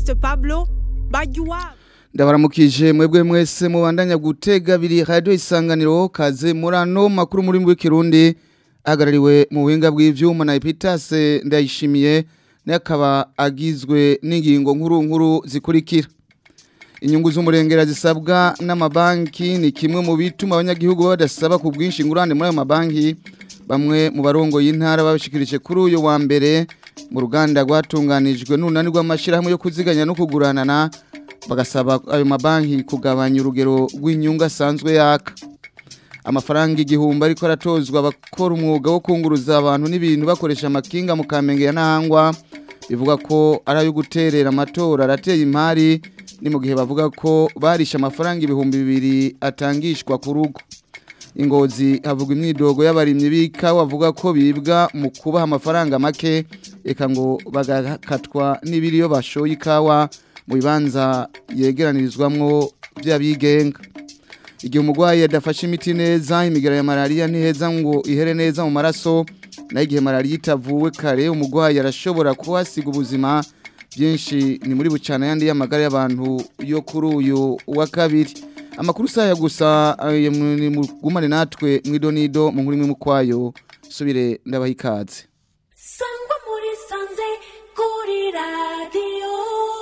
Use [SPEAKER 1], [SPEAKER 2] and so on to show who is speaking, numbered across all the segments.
[SPEAKER 1] Evariste Pablo Bajuwabo
[SPEAKER 2] ndabaramukije mwebwe mwese mubandanya gutega biri radio isanganiro kaze murano makuru muri w'ikirundi agarariwe mu buhinga bw'ivyuma na Epitase ndayishimiye nakaba agizwe n'ingingo nkuru nkuru zikurikira inyungu z'umurengera zisabwa n'amabanki ni kimwe mu bituma abanyagihugu badasaba ku bwinshi ingurane muri ayo mabanki bamwe mu barongo y'intara babishikirije kuri uyu wa mbere mu ruganda rwatunganijwe n'unani rw'amashyirahamwe yo kuziganya no kuguranana bagasaba ayo mabanki kugabanya urugero rw'inyungu asanzwe yaka amafaranga igihumbi ariko aratozwa abakora umwuga wo kunguruza abantu n'ibintu bakoresha amakinga mu kamenge ya ntahangwa bivuga ko ari ayo guterera amatora arateye imari ni mu gihe bavuga ko barishe amafaranga ibihumbi bibiri atangishwa ku rugo ingozi havugwa imyidogo y'abarimyi b'ikawa bavuga ko bibwa mu kubaha amafaranga make reka ngo bagakatwa n'ibiriyo bashoye ikawa mu bibanza yegeranirizwamwo by'abigenga igihe umurwayi adafashe imiti neza imigara ya malariya ntiheza ngo ihere neza mu maraso naho igihe malariya itavuwe kare umurwayi arashobora kuhasiga ubuzima byinshi ni muri bucana yandi y'amagara y'abantu yo kuri uyu wa kabiri amakuru saya gusa mugumane natwe mwidonido mu nkuru imwe mu kwayo subire ndabaha ikaze
[SPEAKER 3] sangwa muri sanze kuri radiyo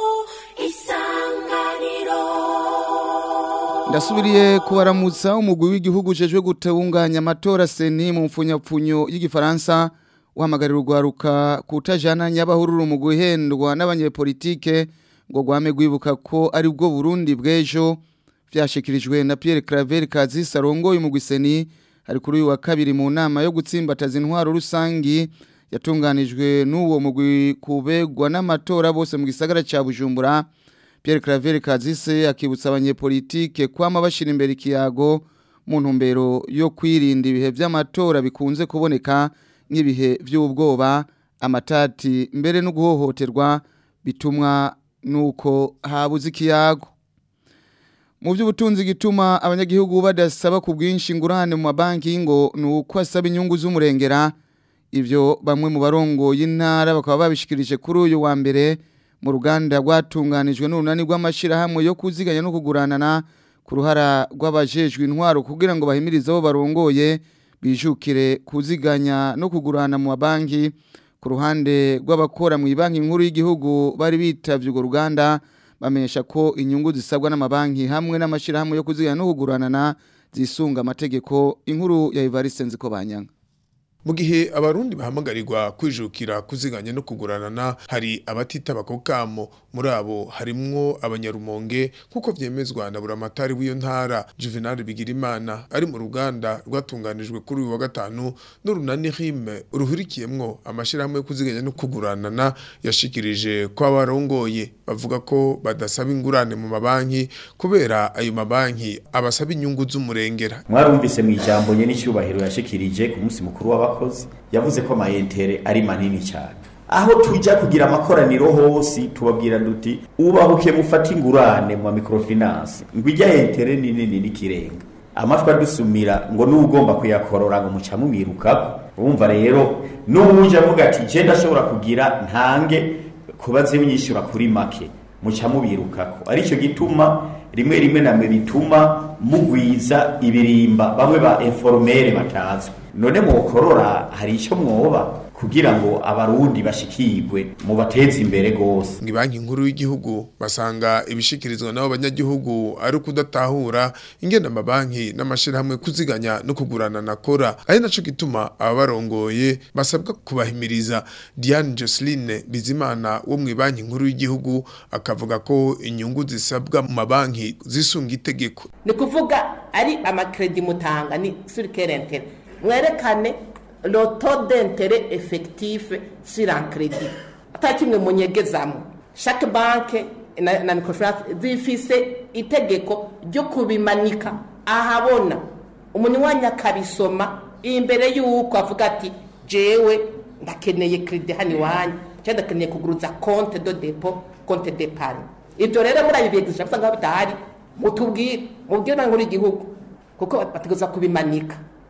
[SPEAKER 3] isanganiro
[SPEAKER 2] ndasubiriye kubaramutsa umugwi w'igihugu ujejwe gutunganya amatora seni mu mfunyapfunyo y'igifaransa uhamagarira urwaruka kutajana nyabahururu mu guhendwa n'abanyepolitike ngo rwame rwibuka ko ari bwo burundi bw'ejo byashyikirijwe na Pierre Claver Kazisi arongoye umugwi seni ari kuri uyu wa kabiri mu nama yo gutsimbataza intwaro rusangi yatunganijwe n'uwo mugwi kubegwa n'amatora bose mu gisagara cya bujumbura Pierre Claver Kazise akibutsa abanyepolitike kwama bashira imbere ikiyago mu ntumbero yo kwirinda ibihe by'amatora bikunze kuboneka nk'ibihe by'ubwoba amatati mbere no guhohoterwa bitumwa nuko habuze ikiyago mu by'ubutunzi gituma abanyagihugu badasaba ku bwinshi ingurane mu mabanki ngo ni uko asaba inyungu z'umurengera ibyo bamwe mu barongo y'intara bakaba babishikirije kuri uyu wa mbere mu ruganda rwatunganijwe n'urunani rw'amashyirahamwe yo kuziganya no kuguranana ku ruhara rw'abajejwe intwaro kugira ngo bahimirize abo barongoye bijukire kuziganya no kugurana mu mabanki ku ruhande rw'abakora mu banki nkuru y'igihugu bari bitavye urwo ruganda bamenyesha ko inyungu zisabwa n'amabanki hamwe n'amashyirahamwe yo kuziganya no kuguranana zisunga amategeko inkuru ya Evariste Nziko Banyanga
[SPEAKER 4] mu gihe abarundi bahamagarirwa kwijukira kuziganya no kuguranana hari abatitaba ako kamo muri abo harimwo abanyarumonge kuko vyemezwa na buramatari w'iyo ntara Juvenal Bigirimana ari mu ruganda rwatunganijwe kuri uyu wa gatanu n'urunani rime ruhurikiyemwo amashirahamwe yo kuziganya no kuguranana yashikirije ko abarongoye bavuga ko badasaba ingurane mu mabanki kubera ayo mabanki abasaba inyungu z'umurengera
[SPEAKER 5] mwarumvise mu ijambo nye n'icyubahiro yashikirije ku munsi mukuru w'abakozi yavuze ko amayentere ari manini cyane aho tujya kugira amakoraniro hose tubabwira duti ubahuke mufate ingurane mu microfinance ngo ijya yentere ni nini n'ikirenga amatwi adusumira ngo n'ugomba kuyakorora ngo muca mumwirukako urumva rero n'uwuje avuga ati je ndashobora kugira ntange kubaze unyishyura kuri make muca mubirukako aricyo gituma rimwe rimwe namwe bituma mugwiza ibirimba bamwe ba informere batazwi none mwokorora hari icyo mwoba kugira ngo abarundi bashikirwe mu bateze imbere gose
[SPEAKER 4] ngi banki nkuru y'igihugu basanga ibishikirizwa nabo banyagihugu ari kudatahura ingenda amabanki n'amashirahamwe kuziganya no kugurana nakora ari naco gituma ababarongoye basabwa kubahimiriza Diane Joseline Bizimana wo mu banki nkuru y'igihugu akavuga ko inyungu zisabwa mu mabanki zisunga itegeko
[SPEAKER 6] ni kuvuga ari amakredi mutanga ni sur quelle mwerekane le taux d'intérêt effectif sur un crédit ata kimwe munyegezamo chaque banque na, na microfinance zifise itegeko ryo kubimanika ahabona umunywanyi akabisoma imbere y'uko avuga ati jewe ndakeneye kredi hano iwanyu cyangwa ndakeneye kuguruza compte de depot compte d'épargne ibyo rero muri ayo bigisha usanga bitahari mutubwire mubwire na nkuru igihugu kuko bategereza kubimanika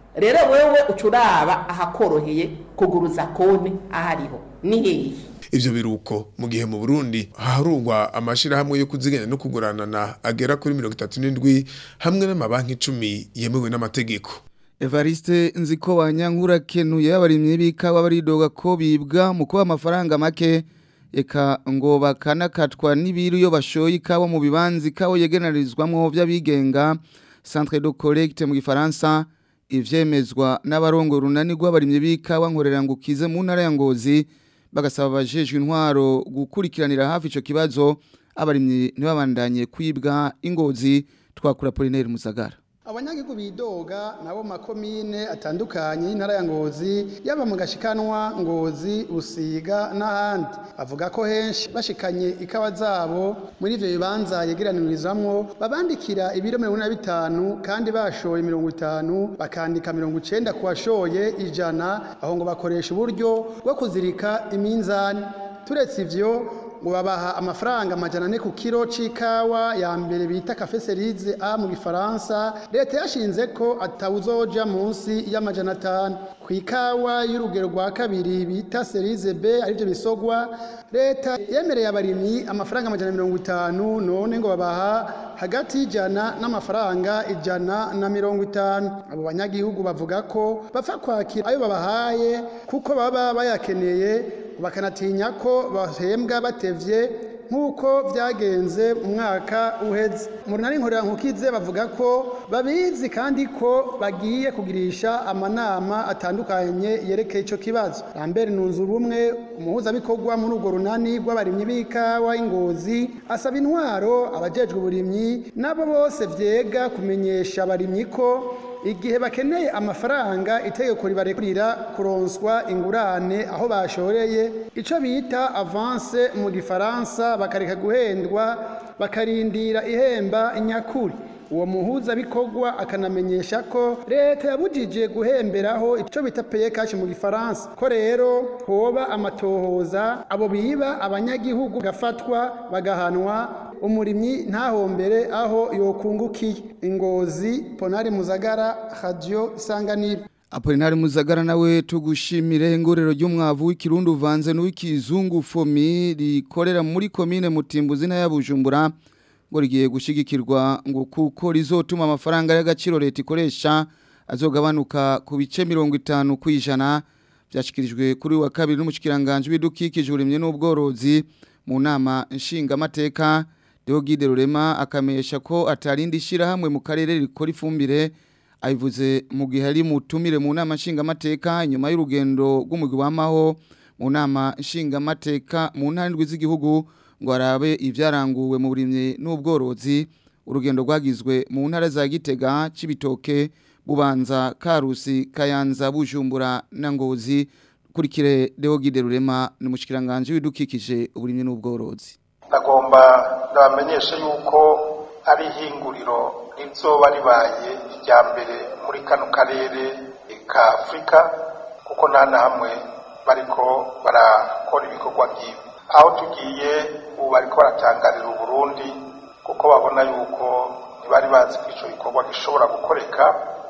[SPEAKER 6] rero wewe uca uraba ahakoroheye kuguruza konti ahariho ni hehe
[SPEAKER 4] ivyo biruko mu gihe mu Burundi harugwa amashirahamwe yo kuziganya no kuguranana agera kuri 37 hamwe n'amabanki 10 yemewe n'amategeko
[SPEAKER 2] Evariste nziko wanyankura kenuye abarimye bikawa baridoga ko bibwa mu kuba amafaranga make eka ngo bakanakatwa n'ibiru yo bashoye ikawa mu bibanzi ikawa yegenerizwamwo vy'abigenga Centre de collecte mu gifaransa ivyemezwa n'abarongo runani rw'abarimye bikawa nkorera ngukize mu ntara ya Ngozi bagasaba abajejwe intwaro gukurikiranira hafi ico kibazo abarimye ntibabandanye kwibwa ingozi twakura Polinaire Musagara
[SPEAKER 7] abanyagihugu bidoga nabo makomine atandukanye y'intara ya ngozi yaba mu gashikanwa ngozi usiga n'ahandi bavuga ko henshi bashikanye ikawa zabo muri ivyo bibanza yegeranirizamwo babandikira ibiro mirongo ine na bitanu kandi bashoye mirongo itanu bakandika mirongo icenda ku washoye ijana aho ngo bakoresha uburyo bwo kuzirika iminzani turetse ivyo ngo babaha amafaranga amajana ane ku kiro c'ikawa ya mbere bita cafe cerise a mu gifaransa leta yashinze ko atawuzoja munsi y'amajana atanu ku ikawa y'urugero rwa kabiri bita cerise b arivyo bisogwa leta yemereye abarimyi amafaranga amajana mirongo itanu none ngo babaha hagati y'ijana n'amafaranga ijana na mirongo itanu abo banyagihugu bavuga ko bapfa kwakira ayo babahaye kuko baba bayakeneye bakanatinya ko bahembwa batevye nk'uko byagenze mu mwaka uheze mu runani nkorera nkukize bavuga ko babizi kandi ko bagiye kugirisha amanama atandukanye yerekeye ico kibazo Lambert Nunzu rumwe umuhuzabikorwa muri urwo runani rw'abarimyi b'ikawa ingozi asaba intwaro abajejwe uburimyi nabo bose vyega kumenyesha abarimyi ko igihe bakeneye amafaranga itegeko ribarekurira kuronswa ingurane aho bashoreye ico bita avance mu gifaransa bakareka guhendwa bakarindira ihemba inyakuri uwo muhuza bikorwa akanamenyesha ko leta yabujije guhemberaho ico bita paye cash mu gifaransa ko rero hoba amatohoza abo biba abanyagihugu gafatwa bagahanwa umurimyi ntahombere aho yokungukiye ingozi ponari muzagara radio isanganiro
[SPEAKER 2] Apolinari Muzagara nawe tugushimire ingorero ry'umwavu w'ikirundi uvanze n'uw'ikizungu fomi rikorera muri komine Mutimbuzi na ya Bujumbura ngo rigiye gushigikirwa ngo kuko rizotuma amafaranga y'agaciro leta ikoresha azogabanuka ku bice 50 kwijana byashikirijwe kuri wa kabiri n'umushikiranganje w'idukikije urimye n'ubworozi mu nama nshinga mateka Deogide Rurema akamesha ko atarindi shira hamwe mu karere rikora ifumbire ayivuze mu gihe ari mutumire mu nama nshingamateka nyuma y'urugendo rw'umugwi w'amaho mu nama nshingamateka mu ntara z'igihugu ngo arabe ibyaranguwe mu burimyi n'ubworozi urugendo rwagizwe mu ntara za gitega cy'ibitoke bubanza karusi kayanza bujumbura na ngozi kurikire Deogide Rurema ni umushikiranganje w'idukikije uburimyi n'ubworozi
[SPEAKER 8] ndagomba ndabamenyeshe yuko ari ihinguriro rizoba ribaye irya mbere muri kano karere ka afurika kuko nta na hamwe bariko barakora ibikorwa nk'ibi aho tugiye ubu bariko baratangarira uburundi kuko babona yuko ntibari bazi ko ico gikorwa gishobora gukoreka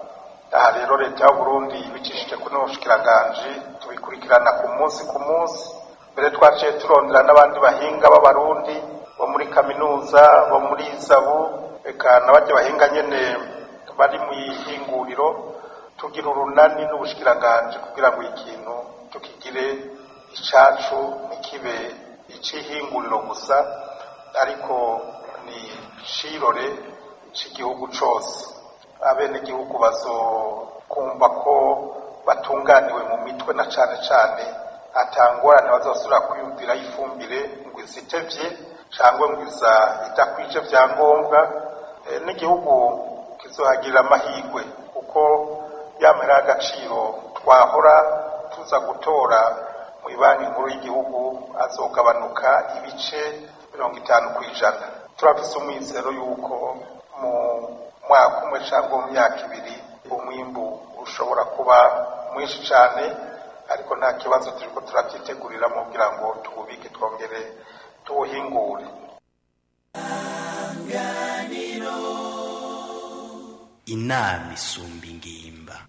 [SPEAKER 8] aha rero leta y'uburundi ibicishije kuri n'ubushikiranganji tubikurikirana ku munsi ku munsi mbere twaciye turondera n'abandi bahinga b'abarundi bo muri kaminuza bo muri zabu eka n'abajya bahinga nyene bari mu ihinguriro tugira urunani n'ubushikiranganje kugira ngo ikintu tukigire icacu ntikibe icihinguriro gusa ariko ni cirore c'igihugu cose abenegihugu bazokumva ko batunganiwe mu mitwe na cane cane atangorane bazosubira kwiyumvira ifumbire ngo izitevye cyangwa ngo iza idakwije vyangombwa e, n'igihugu kizohagirira amahirwe kuko yamera agaciro twahora tuza gutora mu banki nkuru y'igihugu azogabanuka ibice mirongo itanu ku ijana turafise umwizero yuko mu mwaka umwe cyangwa mu myaka ibiri umwimbu ushobora kuba mwinshi cyane ariko nta kibazo turiko turavyitegurira kugira ngo tuwubike twongere tuwuhingure
[SPEAKER 9] inama isumba ingimba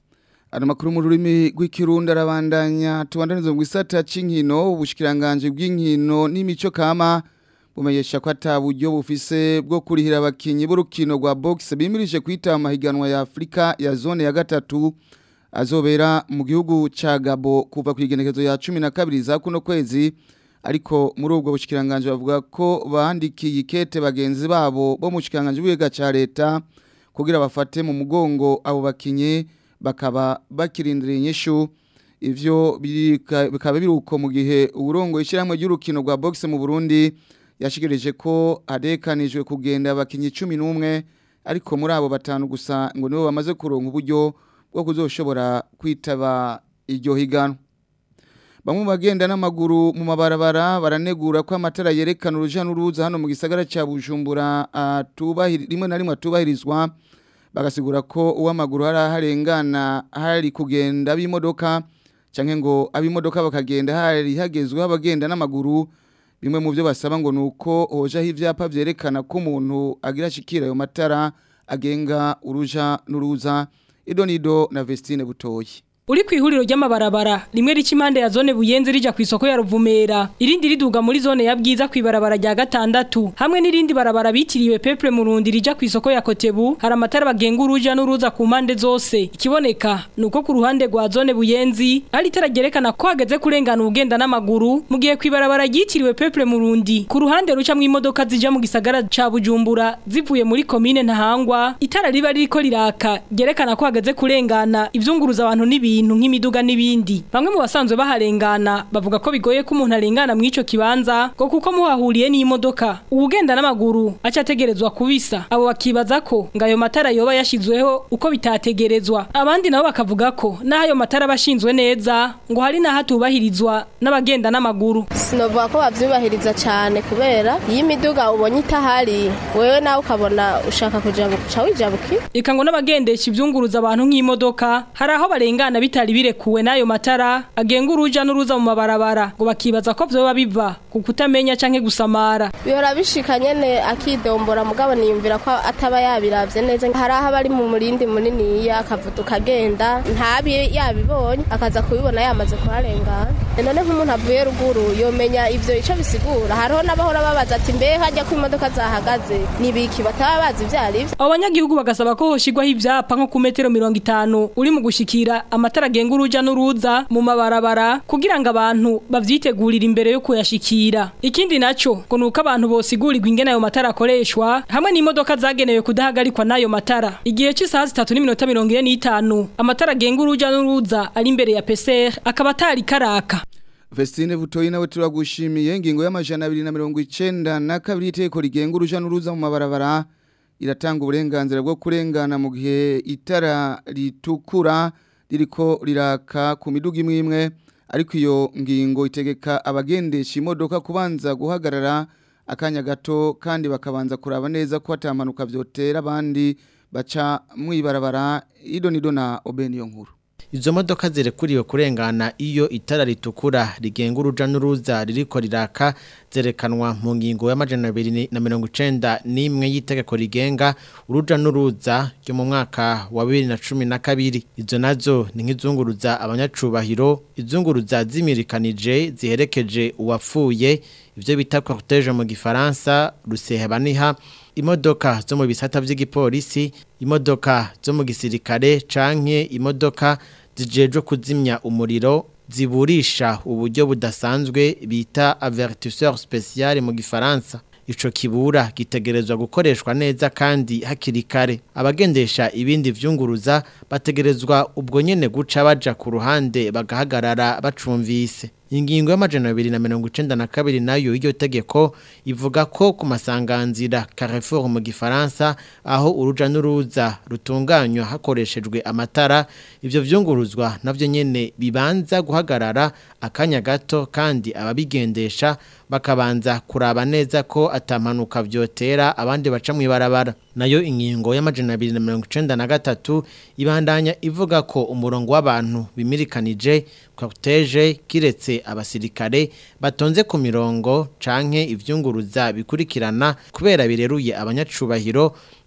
[SPEAKER 2] Ana makuru mu rurimi rw'ikirundi arabandanya tubandanizo mu gisata c'inkino ubushikiranganje bw'inkino n'imico kama bumenyesha ko ataburyo bufise bwo kurihira abakinyi b'urukino rwa box bimirije kwita amahiganwa ya Afrika ya zone ya gatatu azobera mu gihugu ca Gabo kuva ku igenekezo ya 12 za kuno kwezi ariko muri ubwo bushikiranganje bavuga ko bandikiye ikete bagenzi babo bo mu shikiranganje bw'iga ca leta kugira bafate mu mugongo abo bakinyi bakaba bakirindiriye inyishu ivyo birika- bikaba biruko mu gihe uburongo ishyirahamwe ry'urukino rwa boxe mu Burundi yashikirije ko adekanijwe kugenda abakinyi 11 ariko muri abo batanu gusa ngo nibo bamaze kuronka uburyo bwo kuzoshobora kwitaba iryo higanwa Bamwe mu bagenda n'amaguru mu mabarabara baranegura ko amatara yerekana uruja n'uruza hano mu gisagara ca Bujumbura atubahiri rimwe na rimwe atubahirizwa bagasigura ko uw'amaguru hari harengana hari kugenda b'imodoka canke ngo ab'imodoka bakagenda hari hagezweho abagenda n'amaguru bimwe mu byo basaba ngo nuko hojaho ivyapa vyerekana ko umuntu agira ashikira ayo matara agenga uruja n'uruza idonido na Vestine Butoyi
[SPEAKER 9] Uri ku ihuriro ry'amabarabara rimwe rica impande ya zone buyenzi rija ku isoko ya Ruvumera irindi riduga muri zone ya bwiza ku ibarabara rya gatandatu hamwe n'irindi barabara bitiriwe Peple Murundi rija ku isoko ya Kotebu hari amatara bagenga uruja n'uruza ku mpande zose ikiboneka nuko ku ruhande rwa zone buyenzi hari itara ryerekana ko hageze kurengana ubugenda n'amaguru mu gihe ku ibarabara ryitiriwe Peple Murundi ku ruhande ruca mu imodoka zija mu gisagara ca Bujumbura zivuye muri komine Ntahangwa itara riba ririko riraka ryerekana ko hageze kurengana ivyunguruza abantu n'ibintu nk'imiduga n'ibindi bamwe mu basanzwe baharengana bavuga ko bigoye ko umuntu arengana mu ico kibanza ngo kuko muhahuriye n'imodoka uwugenda n'amaguru aca ategerezwa kubisa abo bakibaza ko ngo ayo matara yoba yashizweho uko bitategerezwa abandi nabo bakavuga ko n'aho ayo matara bashinzwe neza ngo hari n'aho atubahirizwa n'abagenda n'amaguru
[SPEAKER 10] sinovuga ko bavyubahiriza cyane kubera iyo imiduga ubonye itahari wewe nawe ukabona ushaka kujabuka uca wijabukira
[SPEAKER 9] Eka ngo n'abagendesha ivyunguruza abantu nk'imodoka hari aho barengana bitari birekuwe n'ayo matara agenga uruja n'uruza mu mabarabara ngo bakibaza ko vyoba biva ku kutamenya canke gusamara
[SPEAKER 10] bihora bishika nyene akidombora mugabo niyumvira ko ataba yabiravye neza hari aho aba ari mu murindi muniniya akavuduka agenda ntabi yabibonye akaza kubibona yamaze kuharengana none nk'umuntu avuye ruguru yomenya ivyo ico bisigura hariho n'abahora babaza ati mbe hajya ko imodoka zahagaze nibiki bataba bazi ivyo arivyo
[SPEAKER 9] abo banyagihugu bagasaba ko hoshigwaho ivyapa nko ku metero mirongo itanu uri mu gushikira amatara agenga uruja n'uruza mu mabarabara kugira ngo abantu bavyitegurire imbere yo kuyashikira ikindi naco ngo nuko abantu bosigurirwa ingene ayo matara akoreshwa hamwe n'imodoka zagenewe kudahagarikwa n'ayo matara igihe c'isaha zitatu n'iminota mirongo ine n'itanu amatara agenga uruja n'uruza ari imbere ya PCR akaba atari karaka
[SPEAKER 2] Vestine Butoyi nawe turagushimiye ingingo y'amajana 292 na kabiri iteko rigenga uruja n'uruza mu mabarabara iratanga uburenganzira bwo kurengana mu gihe itara ritukura ririko riraka ku miduga imwe imwe ariko iyo ngingo itegeka abagendesha imodoka kubanza guhagarara akanya gato kandi bakabanza kuraba neza ko atamanuka vyotera abandi baca mwibarabara idonido na obeniyo nkuru
[SPEAKER 11] Izo modoka zirekuriwe kurengana iyo itara ritukura rigenga uruja n'uruza ririko riraka zerekanwa mu ngingo y'amajana abiri na mirongo icenda n'imwe y'itegeko rigenga uruja n'uruza ryo mu mwaka wa bibiri na cumi na kabiri izo nazo ni nk'izunguruza abanyacubahiro izunguruza zimirikanije ziherekeje uwapfuye ivyo bita cortege mu gifaransa rusehebaniha imodoka zo mu bisata vy'igipolisi imodoka zo mu gisirikare canke imodoka zijejwe kuzimya umuriro ziburisha uburyo budasanzwe bita avertisseur spécial mu gifaransa ico kibura gitegerezwa gukoreshwa neza kandi hakiri kare abagendesha ibindi vyunguruza bategerezwa ubwo nyene guca baja ku ruhande bagahagarara bacumvise ingingo y'amajana abiri na mirongo icenda na kabiri nayo iryo tegeko ivuga ko ku masanganzira Carrefour mu gifaransa aho uruja n'uruza rutunganywa hakoreshejwe amatara ivyo vyunguruzwa navyo nyene bibanza guhagarara akanya gato kandi ababigendesha bakabanza kuraba neza ko atampanuka vyotera abandi baca mw'ibarabara nayo ingingo y'amajana abiri na mirongo icenda na gatatu ibandanya ivuga ko umurongo w'abantu bimirikanije cortege kiretse abasirikare batonze ku mirongo canke ivyunguruza bikurikirana kubera bireruye abanyacubahiro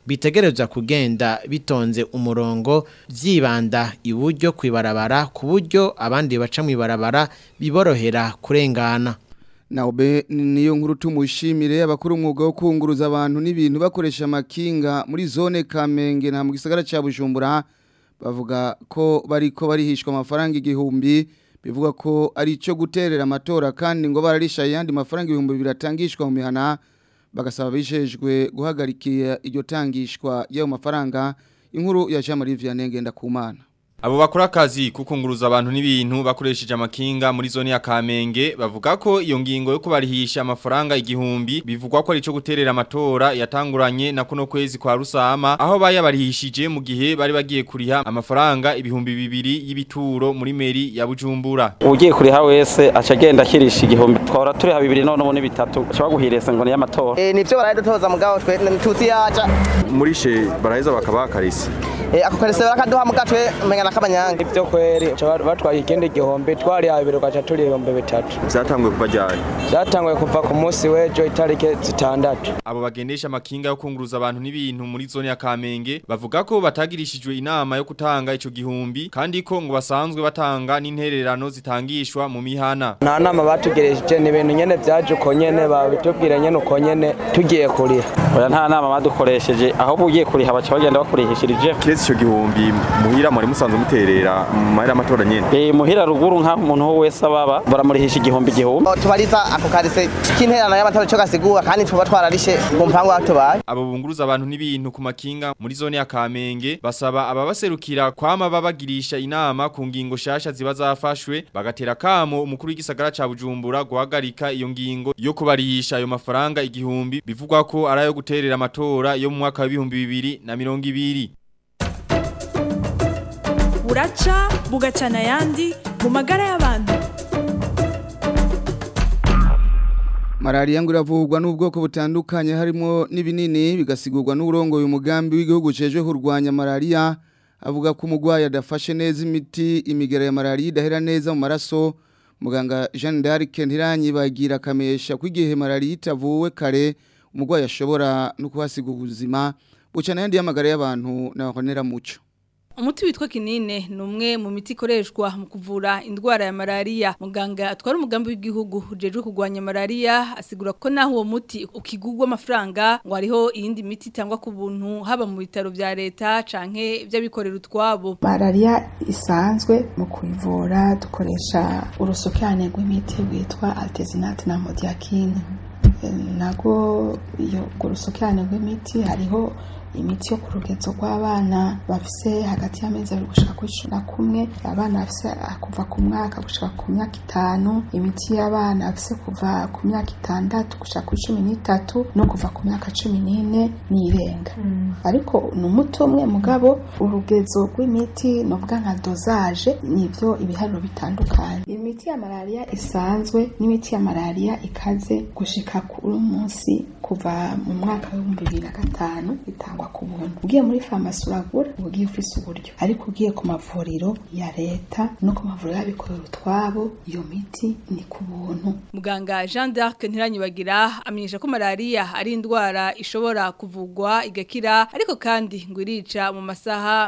[SPEAKER 11] bitegerezwa kugenda bitonze umurongo vyibanda iburyo kwibarabara ku buryo abandi baca mwibarabara biborohera kurengana
[SPEAKER 2] Naobe niyo nkuru tumushimire abakuru umwuga wo kunguruza abantu n'ibintu bakoresha amakinga muri zone Kamenge na mu gisagara ca Bujumbura bavuga ko bariko barihishwa amafaranga igihumbi bivuga ko ari ico guterera amatora kandi ngo bararisha yandi mafaranga ibihumbi biratangishwa mu mihana bagasaba bijejwe guhagarikira iryo tangishwa y'ayo mafaranga inkuru ya Jean Marie Vianney Ngendakumana
[SPEAKER 12] Abo bakora akazi kukunguruza abantu n'ibintu bakoresheje amakinga muri zone ya Kamenge bavuga ko iyo ngingo yo kubarihisha amafaranga igihumbi bivugwa ko ari cyo guterera amatora yatanguranye na kuno kwezi kwa Rusama aho bayabarihishije mu gihe bari bagiye kuriha amafaranga ibihumbi bibiri y'ibituro muri meri ya Bujumbura.
[SPEAKER 13] ugiye kuriha wese aca agenda akirisha igihumbi twara turiha bibiri none ubu ni bitatu ushobora guhiresa ngo ni y'amatora
[SPEAKER 14] Eh nivyo baradutoza mugabo twe ntituzi yaja
[SPEAKER 15] murishe baraheza bakaba karisi
[SPEAKER 14] eh ako karese barakaduha mugatwe menga nakabanyanga
[SPEAKER 16] ivyo kweri batwaye ikindi gihombi twari abiri gaca turi ibihumbi bitatu
[SPEAKER 15] vyatanguye kuva ryari
[SPEAKER 16] vyatanguye kuva ku munsi w'ejo itariki zitandatu
[SPEAKER 12] Abo bagendesha amakinga yo kunguruza abantu n'ibintu muri zone ya Kamenge bavuga ko batagirishijwe inama yo gutanga ico gihumbi kandi ko ngo basanzwe batanga n'intererano zitangishwa mu mihana.
[SPEAKER 16] nta nama batugereje ni ibintu nyene vyaje uko nyene babitubwira nyene uko nyene tugiye kuriha
[SPEAKER 13] oya nta nama badukoresheje ahubwo ugiye kuriha baca bagenda bakurihishirije
[SPEAKER 15] kiretse ico gihumbi muhira muri musanzwe muterera mu mahera amatora nyene
[SPEAKER 13] eh muhira ruguru nka umuntu wese ababa baramurihisha igihumbi igihumbi
[SPEAKER 14] tubariza ako karese k'intererano y'amatora ico gasigura kandi tuba twararishe mu mpango aho tubaye
[SPEAKER 12] Abo bunguruza abantu n'ibintu ku makinga muri zone ya Kamenge basaba ababaserukira kwama babagirisha inama ku ngingo shasha ziba zafashwe bagatera kamo umukuru w'igisagara ca Bujumbura guhagarika iyo ngingo yo kubarihisha ayo mafaranga igihumbi bivugwa ko ari ayo guterera amatora yo mu mwaka wa 2020
[SPEAKER 1] buraca bugacana ayandi mu magara y'abantu
[SPEAKER 2] Malaria ngo iravurwa n'ubwoko butandukanye harimo n'ibinini bigasigurwa n'uburongo uyu mugambi w'igihugu cejwe kurwanya malaria avuga ko umugwayi adafashe neza imiti imigera ya malaria idahera neza mu maraso muganga Jean d'Arc ntiranyibagira kamesha ko igihe malaria itavuwe kare umugwayi ashobora no kuhasiga ubuzima bucana yandi y'amagara y'abantu n'abahonera muco
[SPEAKER 17] Umuti witwa kinine ni umwe mu miti ikoreshwa mu kuvura indwara ya malaria. Muganga atwara umugambi w'igihugu ujejwe kurwanya malaria asigura ko naho uwo muti ukigurwa amafaranga ngo hariho iyindi miti itangwa ku buntu haba mu bitaro vya leta canke vy'abikorera utwabo.
[SPEAKER 18] Malaria isanzwe mu kuyivura dukoresha urusukane rw'imiti rwitwa artesunate na modiakine. Nago iyo urusukane rw'imiti hariho imiti yo ku rugezo rw'abana bafise hagati y'amezi abiri gushika ku icumi na kumwe abana bafise kuva ku mwaka gushika ku myaka itanu imiti y'abana bafise kuva ku myaka itandatu gushika ku cumi n'itatu no kuva ku myaka cumi n'ine n'irenga ariko ni umuti umwe mugabo urugezo rw'imiti novuga nka dozaje nivyo ibiharuro bitandukanye imiti ya malaria isanzwe n'imiti ya malaria ikaze gushika kuri munsi kuva mu mwaka w'ibihumbi bibiri na gatanu bitangwa ku buntu ugiye muri farumasi uragura ugiye ufise uburyo ariko ugiye ku mavuriro ya leta no ku mavuriro y'abikorera utwabo iyo miti ni ku buntu
[SPEAKER 17] Muganga Jean d'Arc ntiranyibagira amenyesha ko malaria ari indwara ishobora kuvugwa igakira ariko kandi ngo irica mu masaha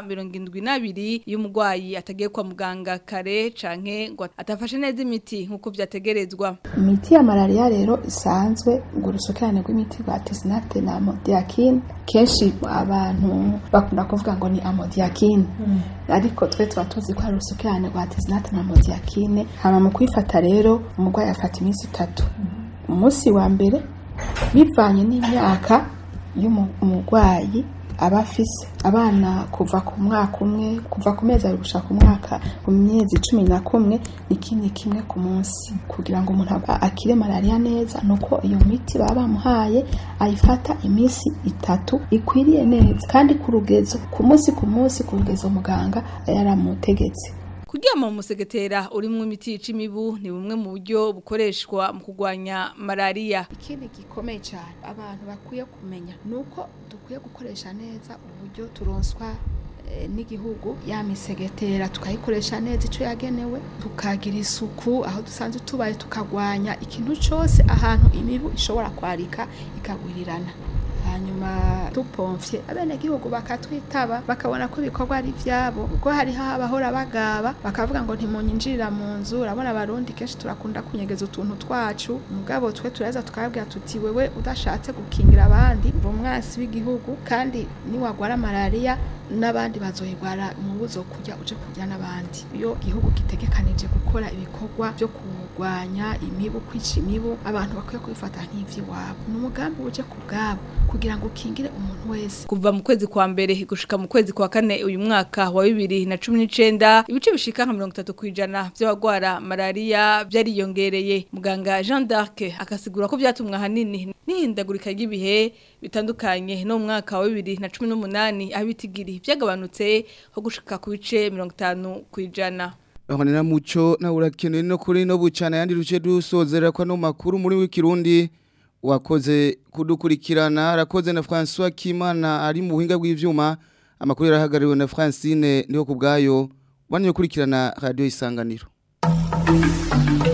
[SPEAKER 17] 72 iyo umurwayi atagiye kwa muganga kare canke ngo atafashe neza imiti nkuko vyategerezwa
[SPEAKER 18] imiti ya malaria rero isanzwe ngo urusukirane rw'imiti rwa tesinate na amodiakine kenshi abantu bakunda kuvuga ngo ni amodiakine ariko twe tuba tuzi ko hari urusukirane rwa tesinate na amodiakine hama mu kwifata rero umurwayi afata iminsi itatu umunsi wa mbere bivanye n'imyaka y'umurwayi aba afise abana kuva ku mwaka umwe kuva ku mezi abiri gushaka ku mwaka ku myezi cumi na kumwe ni kimwe kimwe ku munsi kugira ngo umuntu akire malaria neza nuko iyo miti baba bamuhaye ayifata iminsi itatu ikwiriye neza kandi ku rugezo ku munsi ku munsi ku rugezo muganga yaramutegetse
[SPEAKER 17] Kuryama mu musegetera urimo imiti yica imibu ni bumwe mu buryo bukoreshwa mu kurwanya malaria.
[SPEAKER 18] Ikindi gikomeye cyane abantu bakwiye kumenya nuko dukwiye gukoresha neza uburyo turonswa n'igihugu ya misegetera tukayikoresha neza icyo yagenewe tukagira isuku aho dusanzwe tubaye tukagwanya ikintu cyose ahantu imibu ishobora kwarika ikagwirirana hanyuma dupomfye abenegihugu bakatwitaba bakabona ko ibikorwa ari ivyabo kuko hariho abahora bagaba bakavuga ngo ntimunyinjirira mu nzu urabona abarundi kenshi turakunda kunyegeza utuntu twacu mugabo twe turaheza tukababwira tuti wewe udashatse gukingira abandi mva umwasi w'igihugu kandi niwagwara malariya n'abandi bazoyigwara mu buzo kujya uje kurya n'abandi iyo igihugu gitegekanije gukora ibikorwa byo kurwanya imibu kwica imibu abantu bakwiye kubifata nk'ivy'iwabo ni umugambi uje ku bwabo kugira ngo ukingire umuntu wese
[SPEAKER 17] kuva mu kwezi kwa mbere gushika mu kwezi kwa kane uyu mwaka wa bibiri na cumi n'icenda ibice bishika nka mirongo itatu kw'ijana vy'abagwara malariya vyariyongereye muganga Jean d'Arc akasigura ko vyatumwe ahanini n'ihindagurika ry'ibihe bitandukanye no mu mwaka wa bibiri na cumi n'umunani aho ibitigiri vyagabanutse ho gushika ku bice mirongo itanu kw'ijana
[SPEAKER 2] Bahonera muco na urakeneye no kuri no bucana yandi ruce dusozera kwa no makuru muri w'ikirundi wakoze kudukurikirana arakoze na François Kimana ari mu buhinga bw'ivyuma amakuru yarahagariwe na Francine niho kubgayo banye kurikirana radio isanganiro